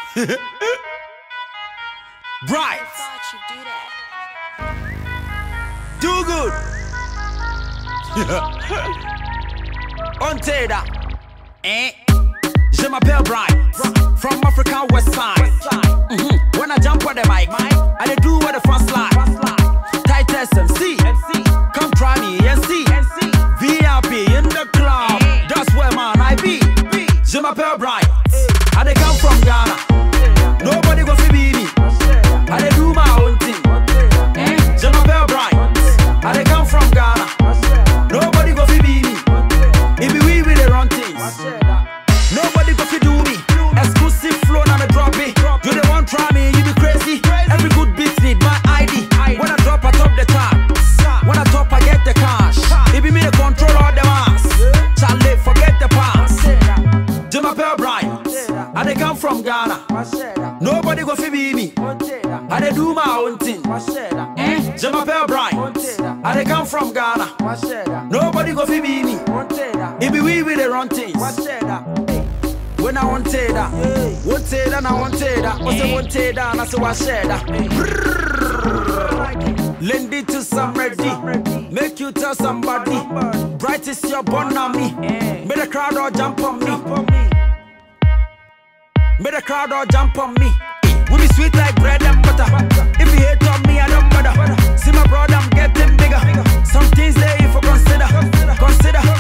Bright, thought you'd do that. do good. On Teda, eh? Je m'appelle Bright, from African West Side. Mhm. When I jump on the mic, I dey do what the fun slide. Tightest MC, come try me and see. VIP in the club, that's where man I be. Je m'appelle Bright, I dey come from Ghana. Nobody go fi be me. I dey do my own thing. Je m'appelle Bright, I dey come from Ghana. Nobody go fi be me. It be we with the run things. Nobody go fi do me. Exclusive flow now me drop it. You the one try me, you be crazy. Every good beat need my ID. When I drop, I top the chart. When I top, I get the cash. It be me the control all the mass. Charlie, forget the past. Jim Appel Bryant. I dey come from Ghana. Nobody go fi be me. I dey do my own thing. Jim Appel Bryant. I dey come from Ghana. Nobody go fi be me. It be we with the run things. When I want to that, want to that, I want to that. What's the want to that? I say what share that. Lend it to somebody, make you tell somebody. Bright is your born on me. Make the crowd all jump on me. Make the crowd all jump on me. We be sweet like bread and butter. If you hate on me, I don't bother. See my brother, I'm getting bigger. Some things there you for consider. Consider.